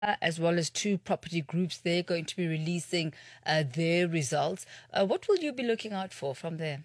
as well as two property groups. They're going to be releasing uh, their results. Uh, what will you be looking out for from there?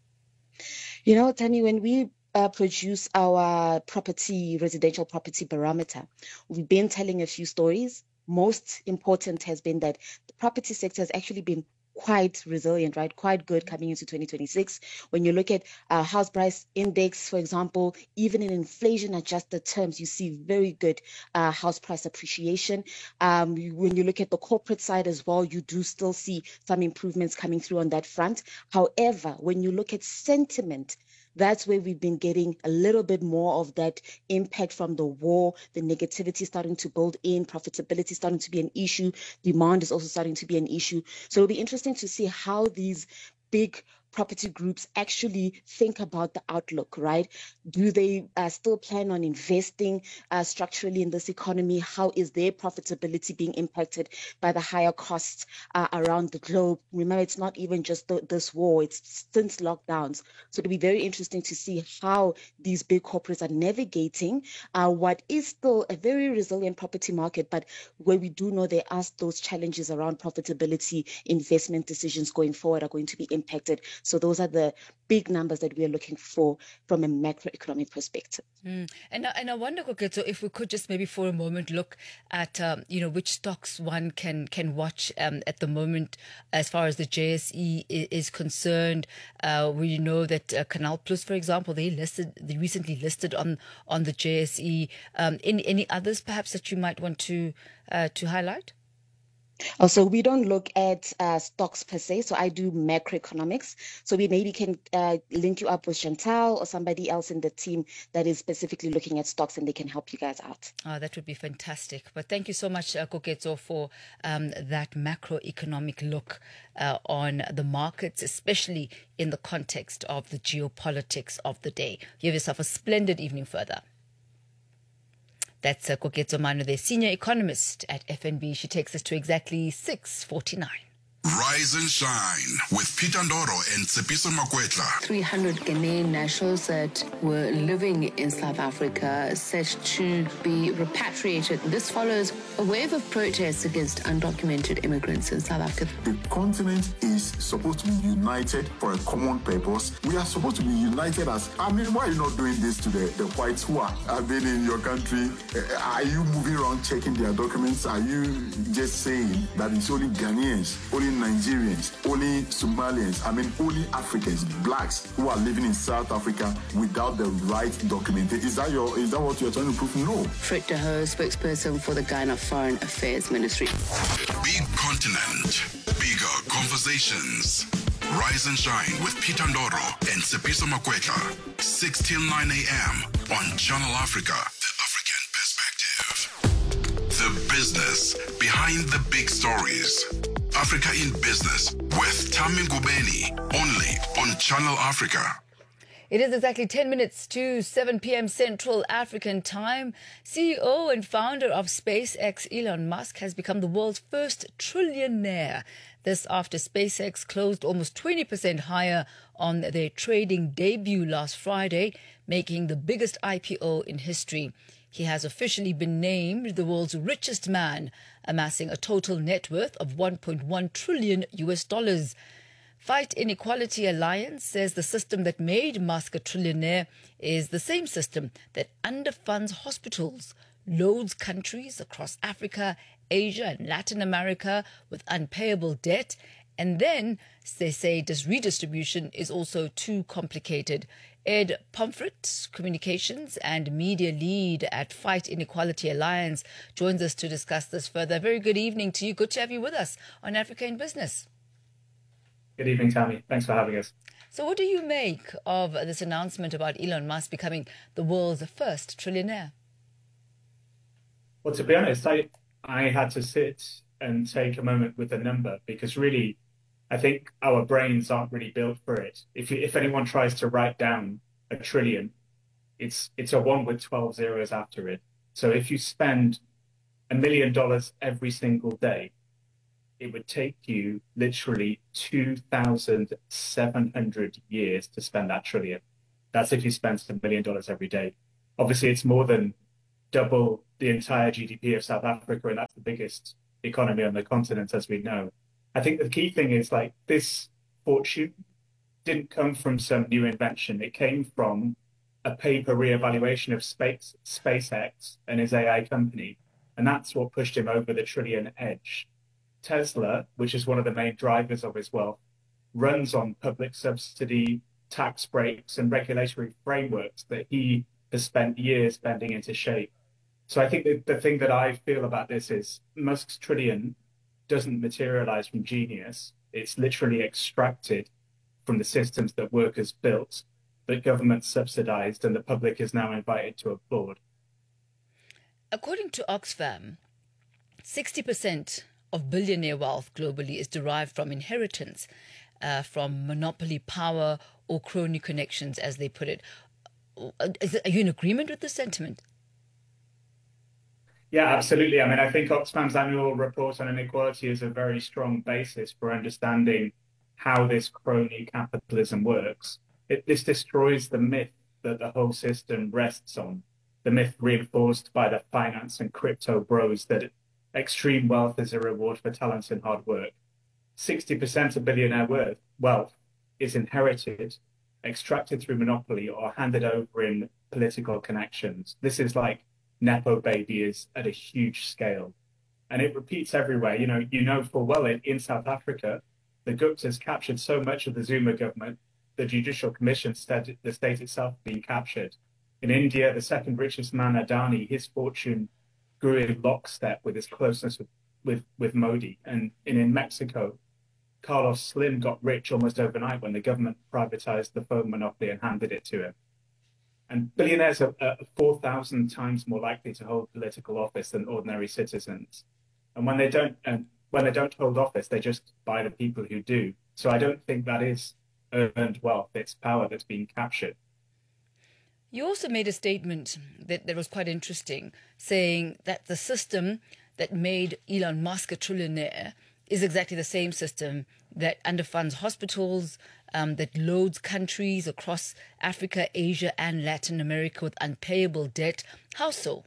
You know, Tani, when we uh, produce our property, residential property barometer, we've been telling a few stories. Most important has been that the property sector has actually been quite resilient, right? Quite good coming into 2026. When you look at uh, house price index, for example, even in inflation adjusted terms, you see very good uh, house price appreciation. Um, when you look at the corporate side as well, you do still see some improvements coming through on that front. However, when you look at sentiment, that's where we've been getting a little bit more of that impact from the war, the negativity starting to build in, profitability starting to be an issue, demand is also starting to be an issue. So it'll be interesting to see how these big property groups actually think about the outlook, right? Do they uh, still plan on investing uh, structurally in this economy? How is their profitability being impacted by the higher costs uh, around the globe? Remember, it's not even just the, this war, it's since lockdowns. So it'll be very interesting to see how these big corporates are navigating uh, what is still a very resilient property market, but where we do know there are those challenges around profitability, investment decisions going forward are going to be impacted. So those are the big numbers that we are looking for from a macroeconomic perspective. Mm. And and I wonder, Koketo, if we could just maybe for a moment look at um, you know which stocks one can can watch um, at the moment as far as the JSE is, is concerned. Uh, we know that uh, Canal Plus, for example, they listed they recently listed on on the JSE. Um, any any others perhaps that you might want to uh, to highlight? Also, we don't look at uh, stocks per se. So I do macroeconomics. So we maybe can uh, link you up with Chantal or somebody else in the team that is specifically looking at stocks and they can help you guys out. Oh, that would be fantastic. But thank you so much, uh, Koketo, for um, that macroeconomic look uh, on the markets, especially in the context of the geopolitics of the day. You have yourself a splendid evening further. That's uh, Koketo Mano, the senior economist at FNB. She takes us to exactly 649. Rise and shine with Peter Ndoro and Tsepiso Makwetla. 300 Ghanaian nationals that were living in South Africa said to be repatriated. This follows a wave of protests against undocumented immigrants in South Africa. The continent is supposed to be united for a common purpose. We are supposed to be united as. I mean, why are you not doing this to the, the whites who are, have been in your country? Uh, Are you moving around checking their documents? Are you just saying that it's only Ghanaians, only Nigerians, only Somalians, I mean, only Africans, blacks who are living in South Africa without the right documentation? Is that your? Is that what you're trying to prove? No. Frit De Hoo, spokesperson for the Ghana Foreign Affairs Ministry. Big continent, bigger conversations. Rise and shine with Peter Ndoro and Tsepiso Makwetla. 6 till 9 a.m. on Channel Africa. The African perspective. The business behind the big stories. Africa in Business with Tami Ngubeni. Only on Channel Africa. It is exactly 10 minutes to 7 p.m. Central African Time. CEO and founder of SpaceX, Elon Musk, has become the world's first trillionaire. This after SpaceX closed almost 20% higher on their trading debut last Friday, making the biggest IPO in history. He has officially been named the world's richest man, amassing a total net worth of 1.1 trillion US dollars. Fight Inequality Alliance says the system that made Musk a trillionaire is the same system that underfunds hospitals, loads countries across Africa, Asia, and Latin America with unpayable debt, and then they say this redistribution is also too complicated. Ed Pomfret, communications and media lead at Fight Inequality Alliance, joins us to discuss this further. Very good evening to you. Good to have you with us on Africa in Business. Good evening, Tammy. Thanks for having us. So, what do you make of this announcement about Elon Musk becoming the world's first trillionaire? Well, to be honest, I I had to sit and take a moment with the number because really, I think our brains aren't really built for it. If you, if anyone tries to write down a trillion, it's it's a one with twelve zeros after it. So if you spend a million dollars every single day, it would take you literally 2,700 years to spend that trillion. That's if you spent a million dollars every day. Obviously, it's more than double the entire GDP of South Africa, and that's the biggest economy on the continent, as we know. I think the key thing is like this fortune didn't come from some new invention. It came from a paper reevaluation of space, SpaceX and his AI company. And that's what pushed him over the trillion edge. Tesla, which is one of the main drivers of his wealth, runs on public subsidy, tax breaks, and regulatory frameworks that he has spent years bending into shape. So I think the, the thing that I feel about this is Musk's trillion doesn't materialize from genius. It's literally extracted from the systems that workers built, that government subsidized, and the public is now invited to applaud. According to Oxfam, 60% of billionaire wealth globally is derived from inheritance, uh, from monopoly power or crony connections, as they put it. Is, are you in agreement with the sentiment? Yeah, absolutely. I mean, I think Oxfam's annual report on inequality is a very strong basis for understanding how this crony capitalism works. It, this destroys the myth that the whole system rests on, the myth reinforced by the finance and crypto bros that extreme wealth is a reward for talent and hard work. 60% of billionaire worth, wealth is inherited, extracted through monopoly, or handed over in political connections. This is like Nepo baby is at a huge scale. And it repeats everywhere. You know, you know full well in, in South Africa, the Guptas captured so much of the Zuma government, the Judicial Commission said the state itself being captured. In India, the second richest man, Adani, his fortune grew in lockstep with his closeness with, with, with Modi. And, and in Mexico, Carlos Slim got rich almost overnight when the government privatized the phone monopoly and handed it to him. And billionaires are, are 4,000 times more likely to hold political office than ordinary citizens. And when they don't, and when they don't hold office, they just buy the people who do. So I don't think that is earned wealth. It's power that's being captured. You also made a statement that, that was quite interesting, saying that the system that made Elon Musk a trillionaire is exactly the same system that underfunds hospitals, um, that loads countries across Africa, Asia, and Latin America with unpayable debt. How so?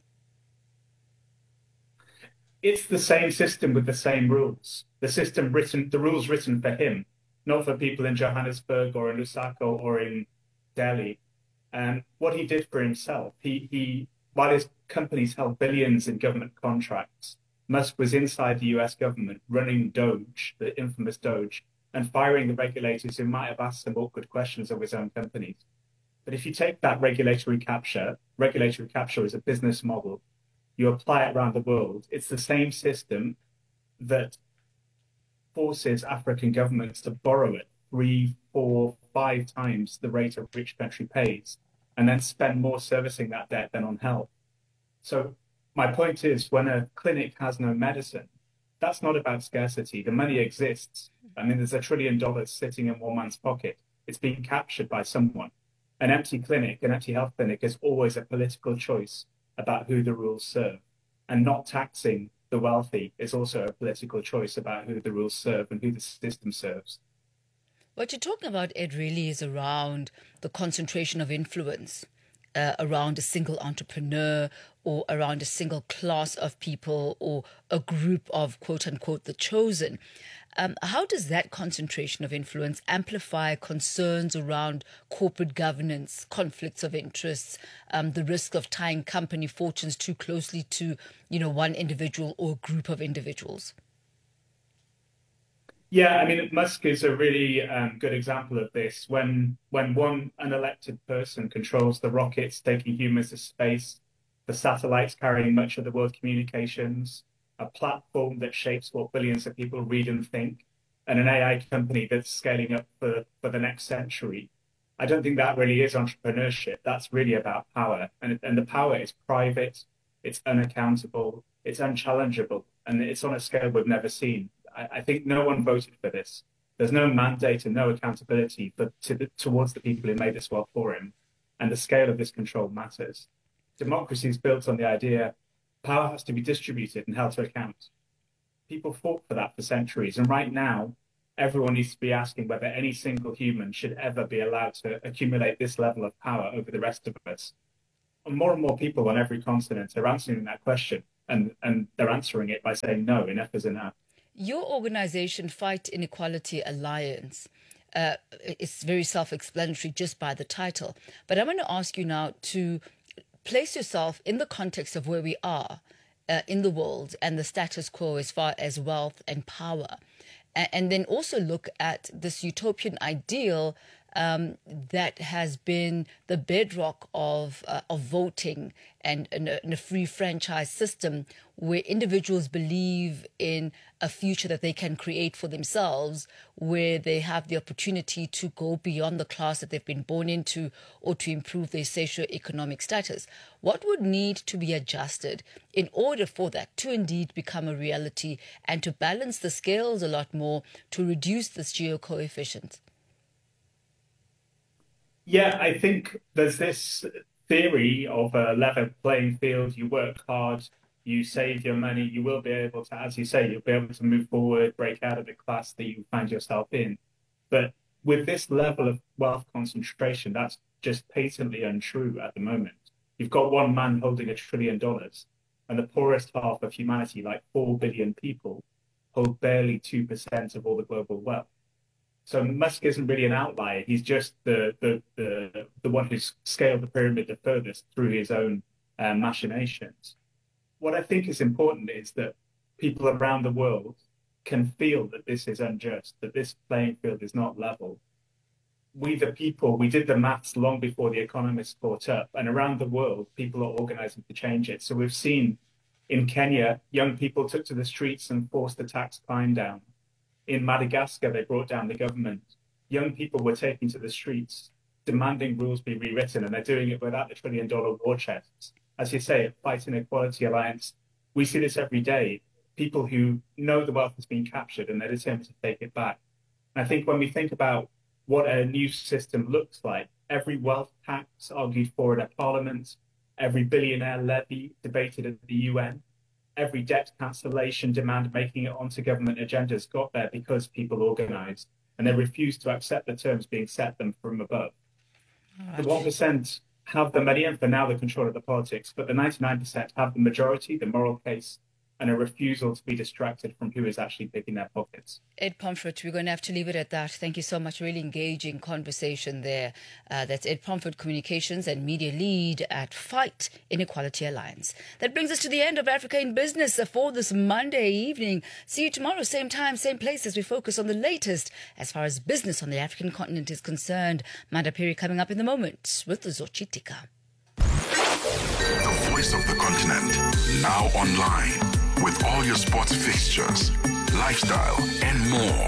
It's the same system with the same rules. The system written, the rules written for him, not for people in Johannesburg or in Lusaka or in Delhi. And what he did for himself, he, he while his companies held billions in government contracts, Musk was inside the US government running Doge, the infamous Doge, and firing the regulators who might have asked some awkward questions of his own companies. But if you take that regulatory capture, regulatory capture is a business model, you apply it around the world, it's the same system that forces African governments to borrow it three, four, five times the rate at which country pays, and then spend more servicing that debt than on health. So my point is when a clinic has no medicine, that's not about scarcity. The money exists. I mean, there's a trillion dollars sitting in one man's pocket. It's being captured by someone. An empty clinic, an empty health clinic is always a political choice about who the rules serve. And not taxing the wealthy is also a political choice about who the rules serve and who the system serves. What you're talking about, Ed, really is around the concentration of influence uh, around a single entrepreneur or around a single class of people or a group of quote unquote the chosen. Um, how does that concentration of influence amplify concerns around corporate governance, conflicts of interests, um, the risk of tying company fortunes too closely to, you know, one individual or group of individuals? Yeah, I mean, Musk is a really um, good example of this. When when one unelected person controls the rockets taking humans to space, the satellites carrying much of the world's communications, a platform that shapes what billions of people read and think, and an AI company that's scaling up for, for the next century. I don't think that really is entrepreneurship. That's really about power. And, and the power is private, it's unaccountable, it's unchallengeable, and it's on a scale we've never seen. I, I think no one voted for this. There's no mandate and no accountability for, to the, towards the people who made this wealth for him. And the scale of this control matters. Democracy is built on the idea power has to be distributed and held to account. People fought for that for centuries. And right now, everyone needs to be asking whether any single human should ever be allowed to accumulate this level of power over the rest of us. And more and more people on every continent are answering that question, and, and they're answering it by saying, no, enough is enough. Your organization, Fight Inequality Alliance, uh, it's very self explanatory just by the title. But I'm going to ask you now to place yourself in the context of where we are uh, in the world and the status quo as far as wealth and power. A- And then also look at this utopian ideal um, that has been the bedrock of uh, of voting and, and, a, and a free franchise system where individuals believe in a future that they can create for themselves, where they have the opportunity to go beyond the class that they've been born into or to improve their socio-economic status. What would need to be adjusted in order for that to indeed become a reality and to balance the scales a lot more to reduce this geo coefficient? Yeah, I think there's this theory of a level playing field. You work hard, you save your money, you will be able to, as you say, you'll be able to move forward, break out of the class that you find yourself in. But with this level of wealth concentration, that's just patently untrue at the moment. You've got one man holding a trillion dollars, and the poorest half of humanity, like 4 billion people, hold barely 2% of all the global wealth. So Musk isn't really an outlier. He's just the the the, the one who's scaled the pyramid the furthest through his own uh, machinations. What I think is important is that people around the world can feel that this is unjust, that this playing field is not level. We, the people, we did the maths long before the economists caught up, and around the world, people are organizing to change it. So we've seen in Kenya, young people took to the streets and forced the tax climb down in Madagascar, they brought down the government. Young people were taking to the streets, demanding rules be rewritten, and they're doing it without the trillion dollar war chests. As you say, at Fight Inequality Alliance, we see this every day. People who know the wealth has been captured and they're determined to take it back. And I think when we think about what a new system looks like, every wealth tax argued for in a parliament, every billionaire levy debated at the UN, every debt cancellation demand making it onto government agendas got there because people organized and they refused to accept the terms being set them from above. The 1% have the money and for now the control of the politics, but the 99% have the majority, the moral case, and a refusal to be distracted from who is actually picking their pockets. Ed Pomfret, we're going to have to leave it at that. Thank you so much. Really engaging conversation there. Uh, that's Ed Pomfret, Communications and Media Lead at Fight Inequality Alliance. That brings us to the end of Africa in Business for this Monday evening. See you tomorrow, same time, same place, as we focus on the latest as far as business on the African continent is concerned. Manda Piri coming up in the moment with Zochitika. The voice of the continent, now online, with all your sports fixtures, lifestyle, and more.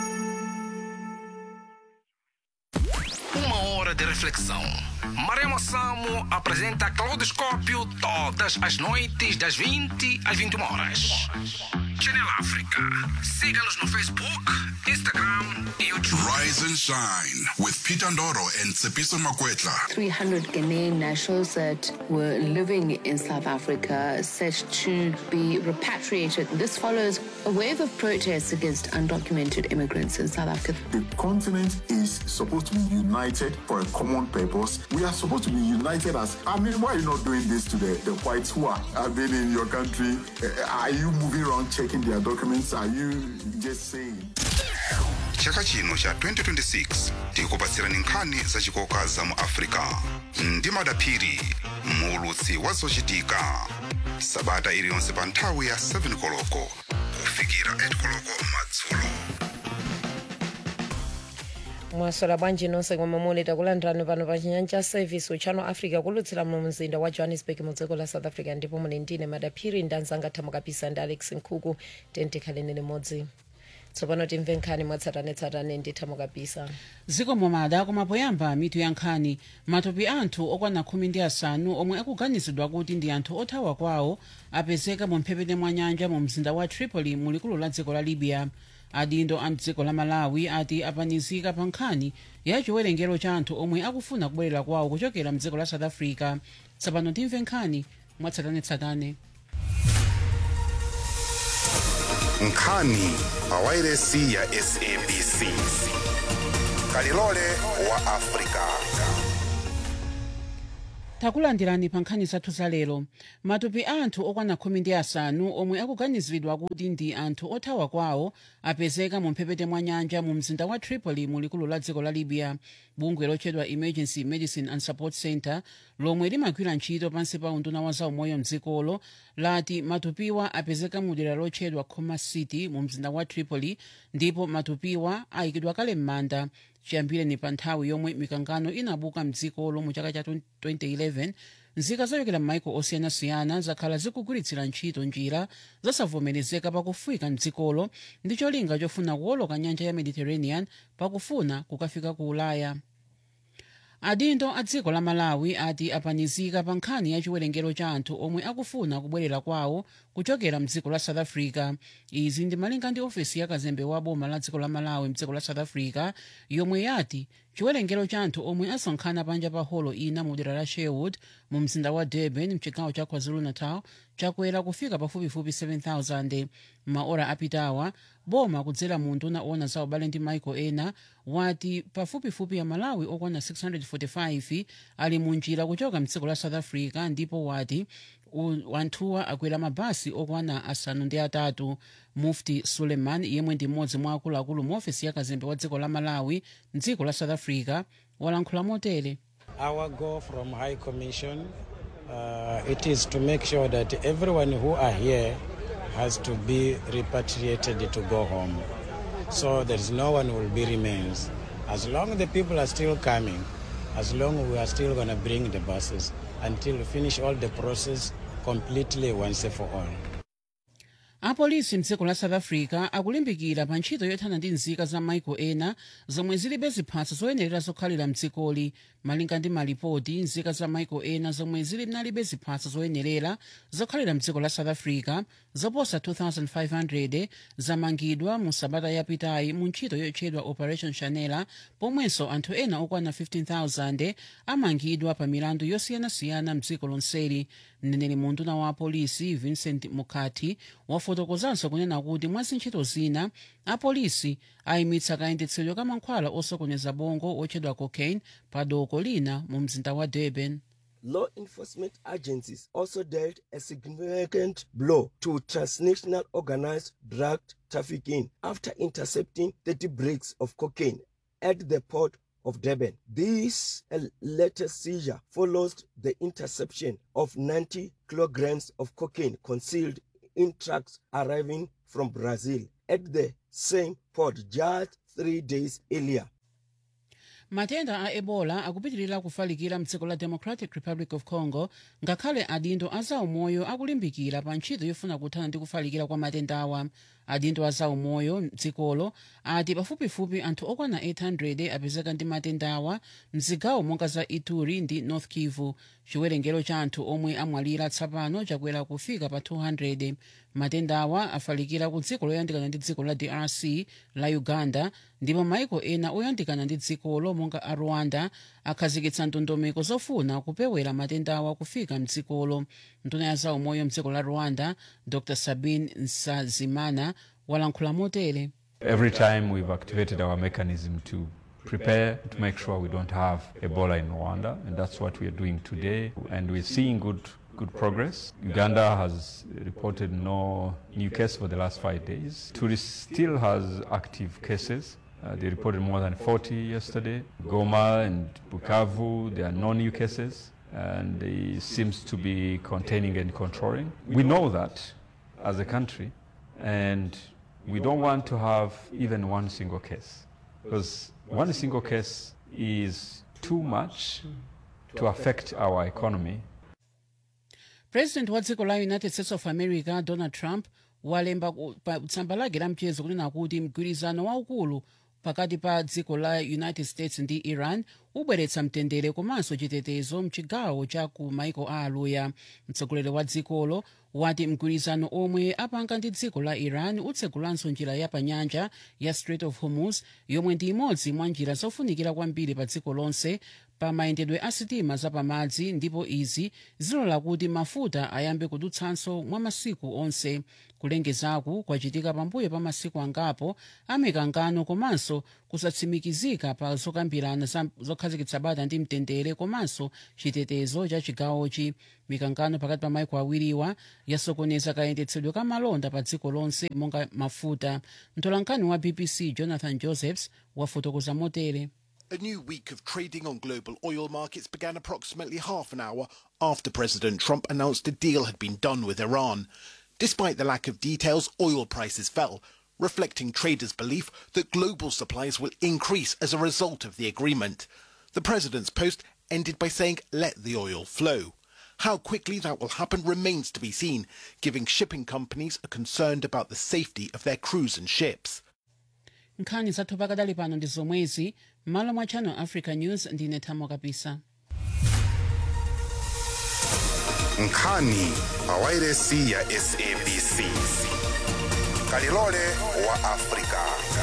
Uma hora de reflexão. Maremo Samo apresenta Claudoscópio todas as noites, das 20 às 21 horas. Channel África. Siga-nos no Facebook, Instagram e YouTube. Rise and shine with Peter Ndoro and Tsepiso Makwetla. 300 Ghanaian nationals that were living in South Africa set to be repatriated. This follows a wave of protests against undocumented immigrants in South Africa. The continent is supposed to be united for a common purpose. We are supposed to be united as. I mean, why are you not doing this to the, the whites who are, have been in your country? Uh, Are you moving around checking their documents? Are you just saying? chaka chino cha 2026 tikupatsirani nkhani zachikoka za mu africa ndi madaphiri muulutsi wa zochitika sabata iliyonse pa nthawi ya 7 koloko kufikira 8 koloko madzulo mwaswera bwanji nonse komwe muli takulandirani pano pa chinyanja service uchano africa kulutsira mu mzinda wa johannesburg mu dziko la south africa ndipo muli ndine madaphiri ndanzanga thamukapisa ndi alex nkhuku tentikhaleni limodzi tsopano timve nkhani mwatsatanetsatane ndi thamukapisa zikomo mada koma poyamba mitu ya nkhani matupi anthu okwana khumi ndi asanu omwe akuganizidwa kuti ndi anthu othawa kwawo apezeka mu mphepete mwa nyanja mu mzinda wa tripoli mu likulu la dziko la libya adindo a mdziko la malawi ati apanikizika pa nkhani ya chiwerengero cha anthu omwe akufuna kubwerera kwawo kuchokera mdziko la south africa tsopano timve nkhani mwatsatanetsatane nkhani pa wairesi ya sabc kalilole wa africa takulandirani pa nkhani zathu za lero matupi anthu okwana khumi ndi asanu omwe akuganiziridwa kuti ndi anthu othawa kwawo apezeka mu mphepete mwa nyanja mu mzinda wa tripoli mu likulu la dziko la libya bungwe lotchedwa emergency medicine and support center lomwe limagwira ntchito pansi pa unduna wa zaumoyo mdzikolo lati matupiwa apezeka mu dera lotchedwa khoma city mu mzinda wa tripoli ndipo matupiwa ayikidwa kale m'manda chiyambireni pa nthawi yomwe mikangano inabuka mdzikolo mu chaka cha 2011 nzika zochokera m'maiko osiyanasiyana zakhala zikugwiritsira ntchito njira zosavomerezeka pakufika mdzikolo ndi cholinga chofuna kuwoloka nyanja ya mediterranean pakufuna kukafika ku ulaya adindo a dziko la malawi ati apanikizika pa nkhani ya chiwerengero cha anthu omwe akufuna kubwerera kwawo kuchokera mdziko la south africa izi ndi malinga ndi ofesi ya kazembe wa boma la dziko la malawi mdziko la south africa yomwe yati chiwerengero cha anthu omwe asonkhana panja pa holo ina mu dera la sherwood mu mzinda wa durban mchigawo cha kwazulu-natal chakwera kufika pafupifupi 7000 maora apitawa boma kudzera mu nduna owona za ubale ndi maiko ena wati pafupifupi ya malawi okwana 645 ali mu njira kuchoka mdziko la south africa ndipo wati u- anthuwa akwera mabasi okwana asanu ndi atatu mufti suleiman yemwe ndi mmodzi mwa akuluakulu mu ofesi ya kazembe wa dziko la malawi mdziko la south africa walankhula motere Our goal from High Commission, uh, it is to make sure that everyone who are here has to be repatriated to go home. So there is no one who will be remains. As long the people are still coming, as long we are still going to bring the buses until we finish all the process completely once and for all. apolisi mdziko la south africa akulimbikira pa ntchito yothana ndi nzika za maiko ena zomwe zilibe ziphaso zoyenerera zokhalira mdzikoli malinga ndi malipoti nzika za maiko ena zomwe zili nalibe ziphaso zoyenerera zokhalira mdziko la south africa zoposa 2500 zamangidwa mu sabata yapitayi mu ntchito yotchedwa operation chanela pomwenso anthu ena okwana 15000 amangidwa pa milandu yosiyanasiyana mdziko lonseli mneneri mu nduna wa apolisi vincent mukati wafotokozanso kunena kuti mwa zintchito zina apolisi ayimitsa kayendetsedwe ka mankhwala osokoneza bongo otchedwa cocaine pa doko lina mu mzinda wa durban Law enforcement agencies also dealt a significant blow to transnational organized drug trafficking after intercepting 30 bricks of cocaine at the port of Durban. This uh, latest seizure follows the interception of 90 kilograms of cocaine concealed in trucks arriving from Brazil at the same port just three days earlier. matenda a ebola akupitirira kufalikira mdziko la democratic republic of congo ngakhale adindo a zaumoyo akulimbikira pa ntchito yofuna kuthana ndi kufalikira kwa matendawa adindo a zaumoyo mdzikolo ati pafupifupi anthu okwana 800 apezeka ndi matendawa mzigawo monga za ituri ndi north kivu chiwerengero cha anthu omwe amwalira tsapano chakwera kufika pa 200 matendawa afalikira ku dziko loyandikana ndi dziko la drc la uganda ndipo maiko ena oyandikana ndi dzikolo monga a rwanda akhazikitsa ndondomeko zofuna kupewera matendawa kufika mdzikolo nduna ya zaumoyo mdziko la rwanda dr sabin nsazimana walankhula motere Every time we've activated our mechanism to prepare to make sure we don't have Ebola in Rwanda, and that's what we are doing today. And we're seeing good good progress. Uganda has reported no new case for the last five days. Tourist still has active cases. Uh, they reported more than 40 yesterday. Goma and Bukavu, there are no new cases, and it seems to be containing and controlling. We know that as a country, and we don't want to have even one single case because one single case is too much to affect our economy president wa dziko la united states of america donald trump walemba ku- pa tsamba lake la mchezo kunena kuti mgwirizano waukulu pakati pa dziko la united states ndi iran ubweretsa mtendere komanso chitetezo mchigawo cha ku maiko a aluya mtsogoleri wa dzikolo wati mgwirizano omwe apanga ndi dziko la iran utsegulanso njira ya panyanja ya strait of hormuz yomwe ndi imodzi mwa njira zofunikira kwambiri pa dziko lonse pa mayendedwe a sitima zapamadzi ndipo izi zilola kuti mafuta ayambe kudutsanso mwa masiku onse kulengezaku kwachitika pambuyo pa masiku angapo amikangano komanso kusatsimikizika pa zokambirana za- zokhazikitsa bata ndi mtendere komanso chitetezo cha chigawochi mikangano pakati pa maiko awiriwa yasokoneza kayendetsedwe ka malonda pa dziko lonse monga mafuta mtolankhani wa bbc jonathan josephs wafotokoza motere A new week of trading on global oil markets began approximately half an hour after President Trump announced a deal had been done with Iran. Despite the lack of details, oil prices fell, reflecting traders' belief that global supplies will increase as a result of the agreement. The president's post ended by saying, let the oil flow. How quickly that will happen remains to be seen, giving shipping companies are concerned about the safety of their crews and ships. nkhani zathu pakadali pano ndi zomwezi m'malo mwa channel africa news ndine thamo kapisa nkhani pawairesi ya sabc kalilole wa afrika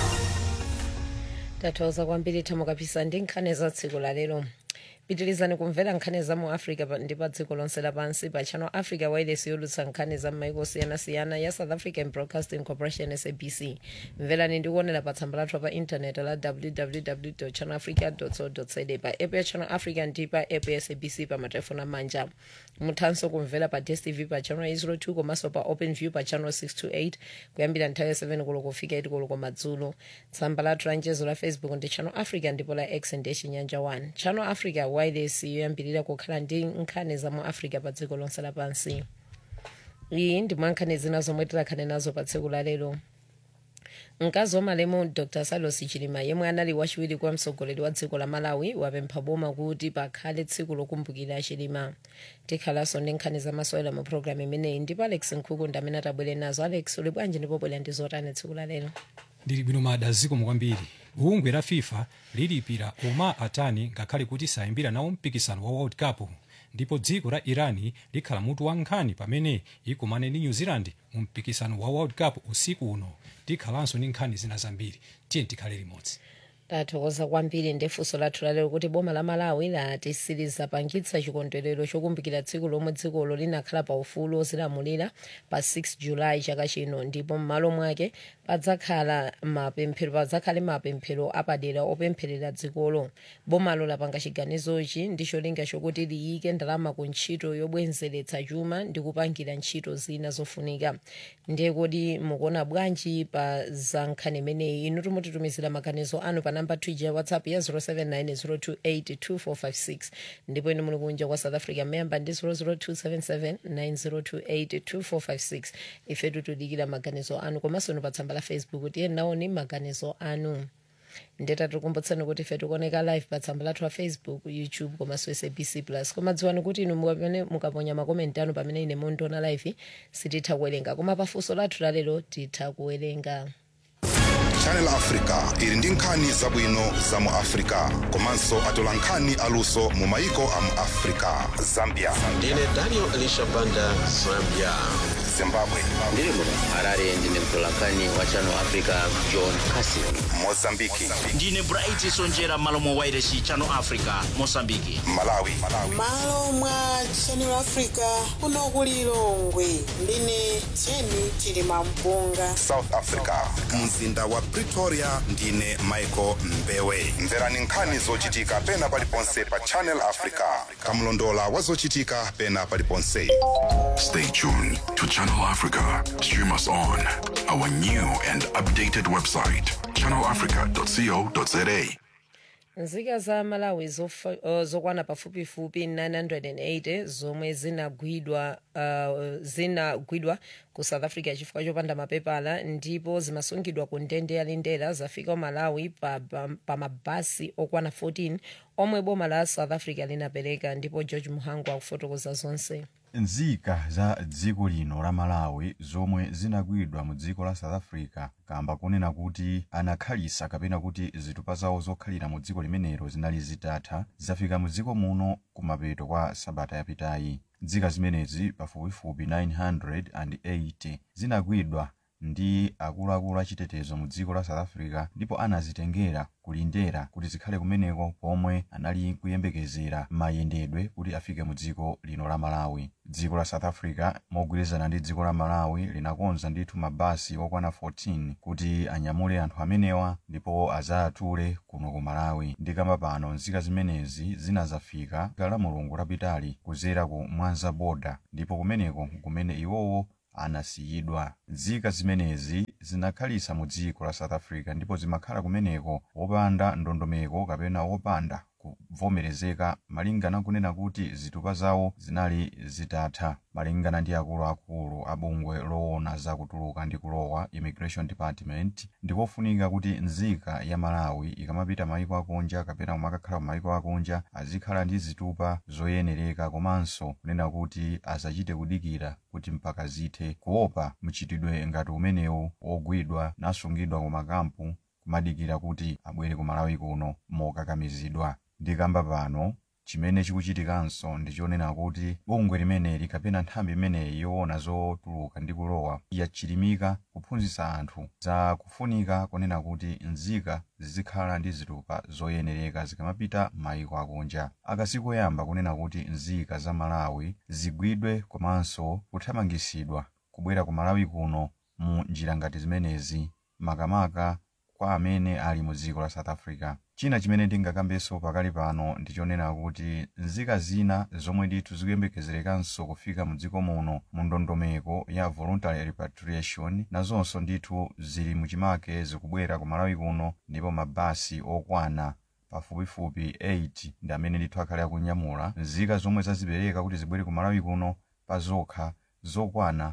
tathokoza kwambiri thamo kapisa ndi nkhani za tsiku la lero pitirizani kumvera nkhani za mu africa pa- ndi pa dziko lonse lapansi pa channel africa wireless yolutsa nkhani za m'maiko osiyanasiyana ya south african broadcasting corporation sabc mverani ndi kuonera pa tsamba lathu pa intaneti la www channel africa co za pa app ya channel africa ndi pa app ya sabc pa matelefoni amanja muthanso kumvera pa dstv pa channel 802 komanso pa open view pa channel 628 kuyambira nthawi ya 7 koloko kufika 8 koloko madzulo tsamba lathu la njezo la facebook ndi channel africa ndipo la x ndi chinyanja 1 channel africa wireless yoyambirira kukhala ndi nkhani za mu africa pa dziko lonse lapansi iyi ndi mwa nkhani zina zomwe tikhale nazo pa tsiku la lero mkazi wa malemu dr salos chilima yemwe anali wachiwiri kwa mtsogoleri wa dziko la malawi wapempha boma kuti pakhale tsiku lokumbukira chilima tikhalanso ndi nkhani zamasewera mu programu imeneyi ndipo alex nkhuku ndi amene atabwere nazo alex uli bwanji ndipo bwera ndi zotani tsiku la lero ndili bwino mada zikomo kwambiri bungwe la fifa lilipira uma atani ngakhale kuti sayimbira nawo mpikisano wa world cup ndipo dziko la irani likhala mutu wa nkhani pamene ikumane ndi new zealand mu mpikisano wa world cup usiku uno tikhalanso ndi nkhani zina zambiri tiye tikhale limodzi tathokoza kwambiri ndi funso lathu lalero kuti boma la malawi lati silizapangitsa chikondwerero chokumbukira tsiku lomwe dzikolo linakhala pa ufulu ozilamulira pa 6 julayi chaka chino ndipo m'malo mwake padzakhala mapemphero padzakhale mapemphero apadera opempherera dzikolo bomalo lapanga chiganizochi ndi cholinga chokuti liyike ndalama ku ntchito yobwezeretsa chuma ndi kupangira ntchito zina zofunika ndiye kuti mukuona bwanji pa za nkhani imeneyi inu timutitumizira maganizo anu pa namba twitter ya whatsapp ya 0790282456 ndipo inu muli kunja kwa south africa memba ndi 0027790282456 ife tutudikira maganizo anu komanso inu pa tsamba la facebook tiye naoni maganizo anu ndeta tikumbutseni kuti ife tikuoneka live pa tsamba lathu la facebook youtube komanso sabc plus koma dziwani kuti inu pamene mukaponya makomenti anu pamene ine mundiona live sititha kuwerenga koma pafunso lathu lalero titha kuwerenga channel africa ili ndi nkhani zabwino za mu africa komanso atola nkhani aluso mu maiko a mu africa zambia ndine daniel elisha banda zambia zimbabwe ndiri muno harare ndine mtolankhani wa channel africa john casin mozambiki ndine bright sonjera malo mwa wairesi channel africa mosambiki malawi malo mwa channel africa kuno ku lilongwe ndine jeni chilima mpunga south africa mzinda wa pretoria ndine michael mbewe mverani nkhani zochitika pena paliponse pa channel africa kamlondola wa zochitika pena paliponse Stay tuned to Channel Africa. Stream us on our new and updated website, channelafrica.co.za. nzika za malawi zofa- uh, zokwana pafupifupi 980 zomwe zinagwidwa uh, zinagwidwa ku south africa chifukwa chopanda mapepala ndipo zimasungidwa ku ndende ya lindela zafika ku malawi pa, pa, pa mabasi okwana 14 omwe boma la south africa linapereka ndipo george muhangu akufotokoza zonse nzika za dziko lino la malawi zomwe zinagwidwa mu dziko la south africa kamba kunena kuti anakhalisa kapena kuti zitupa zawo zokhalira mu dziko limenelo zinali zitatha zafika mu dziko muno kumapeto kwa sabata yapitayi nzika zimenezi pafupifupi 980 zinagwidwa ndi akuluakulu achitetezo mu dziko la south africa ndipo anazitengera kulindera kuti zikhale kumeneko pomwe anali kuyembekezera mayendedwe kuti afike mu dziko lino la malawi dziko la south africa mogwirizana ndi dziko la malawi linakonza ndithu mabasi okwana 14 kuti anyamule anthu amenewa ndipo azawatule kuno ku malawi ndikamba pano nzika zimenezi zinazafika la mulungu lapitali kuzera ku mwanza boda ndipo kumeneko kumene iwowo anasiyidwa nzika zimenezi zinakhalisa mu dziko la south africa ndipo zimakhala kumeneko wopanda ndondomeko kapena wopanda kuvomerezeka malingana kunena kuti zitupa zawo zinali zitatha malingana ndi akuluakulu a bungwe loona za kutuluka ndi kulowa immigration department ndikofunika kuti nzika ya malawi ikamapita maiko akunja kapena kumakakhala ku maiko akunja azikhala ndi zitupa zoyenereka komanso kunena kuti asachite kudikira kuti mpaka zithe kuopa mchitidwe ngati umenewu wogwidwa nasungidwa ku makampu kumadikira kuti abwere ku malawi kuno mokakamizidwa ndikamba pano chimene chikuchitikanso ndichonena kuti bungwe limeneli kapena nthambi imeneyi yoona zotuluka ndi kulowa yachilimika kuphunzitsa anthu za kufunika kunena kuti nzika zizikhala ndi zitupa zoyenereka zikamapita maiko akunja akasikoyamba kunena kuti nzika za malawi zigwidwe komanso kuthamangisidwa kubwera ku malawi kuno mu njira ngati zimenezi makamaka kwa amene ali mu dziko la south africa china chimene ndingakambenso pakali pano ndichonena kuti nzika zina zomwe ndithu zikuyembekezerekanso kufika mu dziko muno mu ndondomeko ya voluntary repatriation nazonso ndithu zili muchimake zikubwera ku malawi kuno ndipo mabasi okwana pafupifupi 8 ndi amene ndithu akhale akunyamula nzika zomwe zazipereka kuti zibwere ku malawi kuno pa zokha zokwana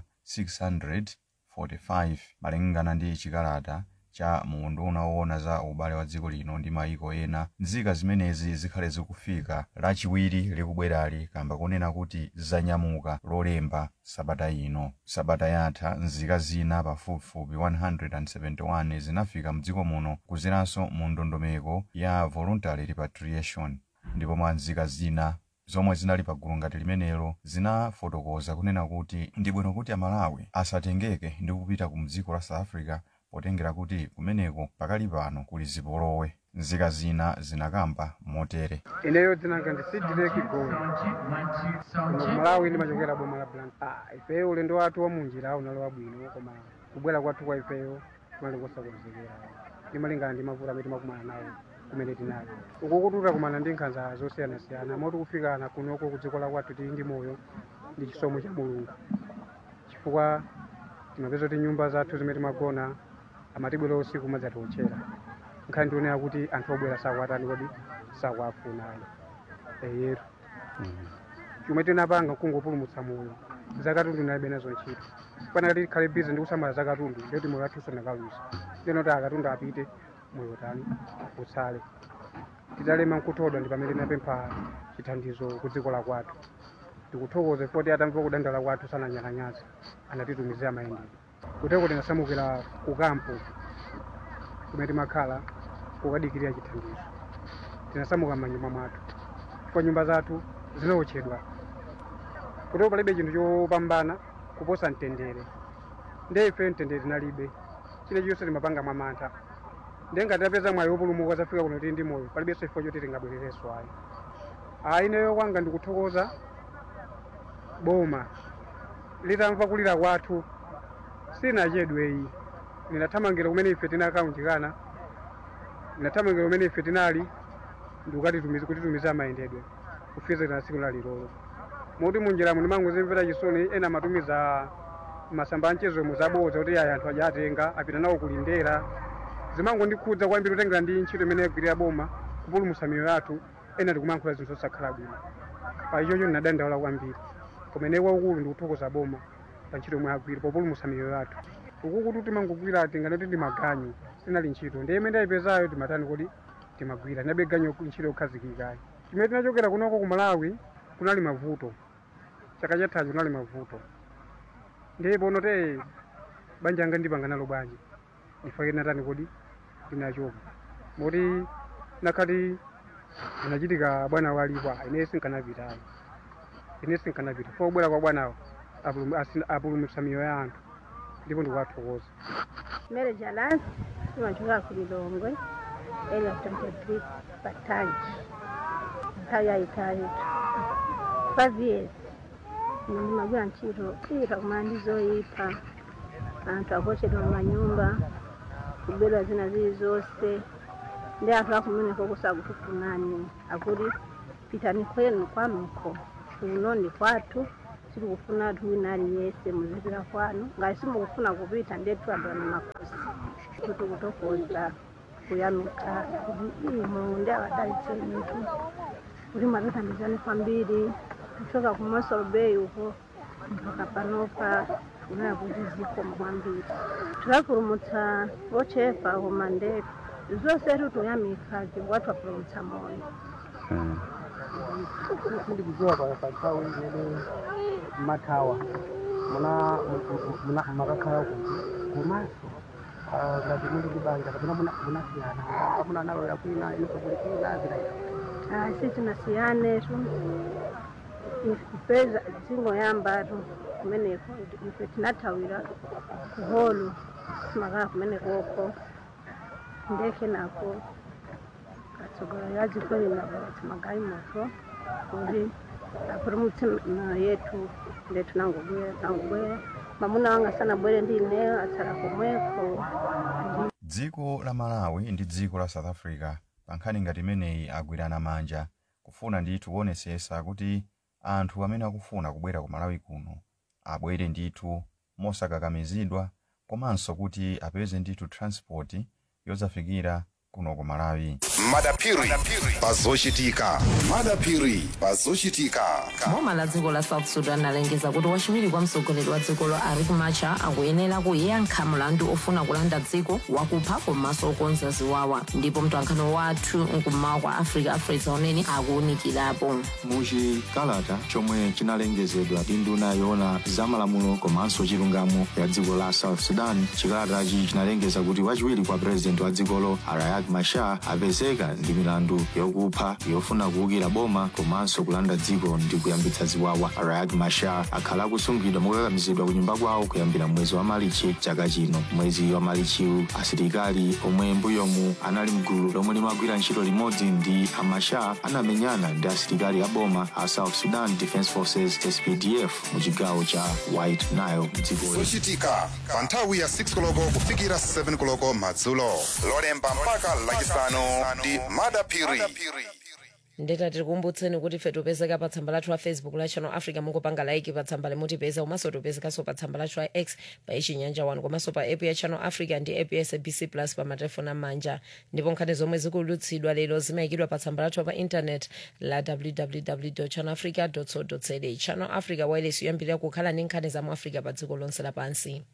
645 malingana ndi chikalata cha muunduna woona za ubale wa dziko lino ndi maiko ena nzika zimenezi zikhale zikufika lachiwiri likubwerali kamba kunena kuti zanyamuka lolemba sabata ino sabata yatha nzika zina pafupifupi 171 zinafika mdziko muno kuzeranso mu ndondomeko ya voluntary repatriation ndipo mwa nzika zina zomwe zinali pagulu ngati limenelo zinafotokoza kunena kuti ndi bwino kuti amalawi asatengeke ndi kupita ku mdziko la south africa potengera kuti kumeneko pakali pano kuli zipolowe nzika zina zinakamba motere ineyo dzinanga ndisidile kigoli kuno kumalawi ndimachokera boma la blank ah, ifeyo ulendo wathu wa munjira unali wabwino koma kubwera kwathu kwa ifeyo kunali kosakonzekera ndimalingana ndi mavuto amene timakumana nawo kumene tinali uku kututa kumana ndi nkhanza zosiyanasiyana moti kufikana kunoko ku dziko la kwathu tili ndi moyo ndi chisomo cha mulungu chifukwa timapeza kuti nyumba zathu zimene timagona amatibwera usiku madzatiotchera nkhani ndionera kuti anthu obwera sakwatani kodi sakwafuna ayi eyetu chomwe tinapanga kungopulumutsa moyo zakatundu nalibe nazo ntchito panakati tikhale bizi ndi kusamala zakatundu ndiyoti moyo wathu usanakaluza ndinoti akatundu apite moyo tani utsale titalema nkuthodwa ndi pamene tinapempha chithandizo ku dziko la kwathu tikuthokoza foti atamva kudandala kwathu sananyalanyaza anatitumizira mayendedwe kuteko tinasamukira ku kampo kumene timakhala kukadikirira chithandizo tinasamuka m'manyumba mwathu chifukwa nyumba zathu zinaotchedwa kuteko palibe chinthu chopambana kuposa mtendere ndiye ife mtendere tinalibe chilichonse timapanga mwamantha ndiye ngati tapeza mwayi wopulumuka zafika kuno tili ndi moyo palibenso chifukwa choti tingabwererenso ayi ayi ineyo kwanga ndikuthokoza boma litamva kulira kwathu sinachedweyi ninathamangira kumene ife tinakaunjikana ninathamangira kumene ife tinali ndikukatitumiza kutitumiza mayendedwe kufika na tsiku lalilolo moti munjiramo ndimangozimvera chisoni ena amatumiza masamba anchezo muzabodza kuti ayi anthu aja atenga apita nawo kulindera zimangondikhudza kwambiri kutengera ndi ntchito imene yagwirira boma kupulumutsa miyoyo yathu ena ndikumankhula zinthu zosakhala bwino pa ichocho ndinadandaula kwambiri kumene kwaukulu ndikuthokoza boma pa ntchito yomwe agwira populumutsa miyoyo yathu ukukuti timangogwira tingati kuti ndimaganyu sinali ntchito ndiye imene ndayipezayo timatani kuti timagwira ndinabe ganyu ntchito yokhazikikayi chimene tinachokera kunoko ku malawi kunali mavuto chaka chathacho kunali mavuto ndiye pono te banja anga ndipanga nalo bwanji ndifake natani kuti ndinachoka moti nakhati anachitika bwana walipo ine sinkanapitayo ine sinkanapita fo kubwera kwa bwanawo apulumutsa miyoyo ya anthu ndipo ndikuwathokoza Mary Jalas imachoka ku Lilongwe area 23 Patangi nthawi yayitali five years ndimagwira ntchito kuchita kumana ndi zoyipa anthu akuochedwa mumanyumba kubedwa zina zili zonse ndi anthu akumeneko kusakutufunani akuti pitani kwenu kwanuko kuno ndi kwathu sitikufuna anthu wina aliyense muzipita kwanu ngati simukufuna kupita ndetu adwana makosi kuti kutokoza kuyamika kuti imo ndi awadalitse mitu kuti mwatithandizani kwambiri kuchoka ku Mossel Bay uko mpaka panopa kunaya kuti zikomo kwambiri tikapulumutsa ochepa koma ndetu zonse tikuyamika chifukwa twapulumutsa moyo sindikudziwa pa pa nthawi imene mathawa muna muna- makakhala kuti komanso ah, ngati muli ndi banja kapena muna- munasiyana amuna anawera kwina iso kuli kwina zinaita Ah, sisi tunasiyane tu ipeza zingoyambatu kumeneko ife tinathawira kuholu simakala kumenekoko ndeke nako katsogolo yazikweni nabati magai moto kuti apulumutse mioyo yetu ndetu nangobwera nangobwera mamuna wanga sanabwere ndi ineyo atsala komweko dziko la malawi ndi dziko la south africa pa nkhani ngati imeneyi agwirana manja kufuna ndithu kuonesesa kuti anthu amene akufuna kubwera ku malawi kuno abwere ndithu mosakakamizidwa komanso kuti apeze ndithu transport yozafikira kuno ku malawi madapiri pazochitika madapiri pazochitika boma la dziko la south sudan alengeza kuti wachiwiri kwa mtsogoleri wa dzikolo riek machar akuyenera kuyankha mlandu ofuna kulanda dziko wakupha komanso okonza ziwawa ndipo mtwankhano wathu mkummawa kwa africa afresa unene akuwunikirapo muchikalata chomwe chinalengezedwa ndi nduna yoona zamalamulo komanso chilungamo ya dziko la south sudan chikalatachi chinalengeza kuti wachiwiri kwa purezidenti wa dzikolo riek machar apezeka ndi milandu yokupha yofuna kuwukira boma komanso kulanda dziko ndi kuyambitsa ziwawa riek machar akhala akusungidwa mokakamizidwa ku nyumba kwawo kuyambira mwezi wa malichi chaka chino mwezi wa malichiwu asilikali omwe mbuyomu anali mgulu lomwe limagwira ntchito limodzi ndi amachar anamenyana ndi asilikali a boma a south sudan defense forces spdf mu chigawo cha white nile mdzikoli zochitika pa nthawi ya 6 koloko kufikira 7 koloko madzulo lolemba mpaka lachisanu ndi madapiri ndeta tikukumbutseni kuti ife tipezeka pa tsamba lathu la facebook la channel africa mungopanga like pa tsamba limutipeza komanso tipezekanso pa tsamba lathu la x pa ichinyanja 1 komanso pa app ya channel africa ndi app ya sabc plus pa matelefoni amanja ndipo nkhani zomwe zikulutsidwa lero zimayikidwa pa tsamba lathu pa internet la www channel africa co za channel africa wireless yoyambirira kukhala ndi nkhani za mu africa pa dziko lonse lapansi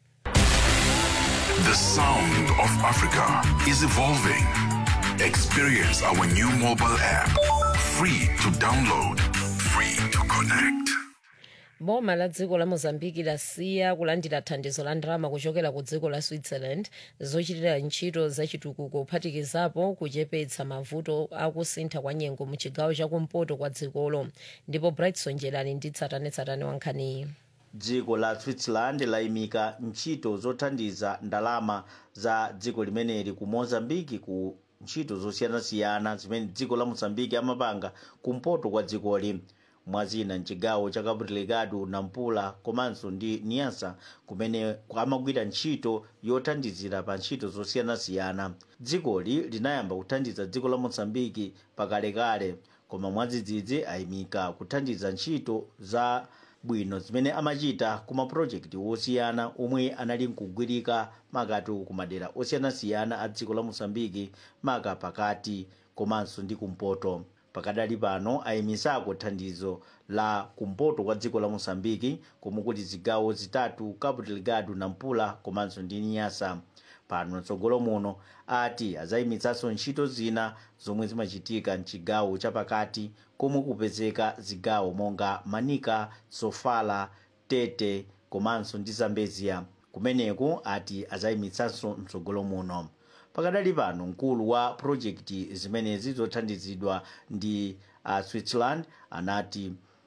The sound of Africa is evolving. Experience our new mobile app. Free to download, free to connect. boma la dziko la mozambiki lasiya kulandira thandizo la ndalama kuchokera ku dziko la switzerland zochitira ntchito zachitukuko kuphatikizapo kuchepetsa mavuto akusintha kwa nyengo mu chigawo chakumpoto kwa dzikolo ndipo brightson jelani ndi tsatanetsatane wa nkhaniyi dziko la switzerland layimika ntchito zothandiza ndalama za dziko limeneli ku mozambiki ku ntchito zosiyanasiyana zimene dziko la mozambiki amapanga kumpoto kwa dzikoli mwazina mchigawo cha cabo delgado nampula komanso ndi niasa kumene amagwira ntchito yothandizira pa ntchito zosiyanasiyana dzikoli linayamba kuthandiza dziko la mozambiki pakalekale koma mwadzidzidzi ayimika kuthandiza ntchito za bwino zimene amachita ku mapulojekiti osiyana omwe anali nkugwirika makati ku madera osiyanasiyana a dziko la mosambiki maka pakati komanso ndi kumpoto pakadali pano ayimisako thandizo la kumpoto kwa dziko la mosambiki komwe kuti zigawo zitatu cabo delgado nampula komanso ndi niasa pano mtsogolo muno ati azayimitsanso ntchito zina zomwe zimachitika mchigawo chapakati komwe kupezeka zigawo monga manika sofala tete komanso ndi zambezia kumeneku ati azayimitsanso mtsogolo muno pakadali pano mkulu wa projekti zimenezi zothandizidwa ndi uh, switzerland anati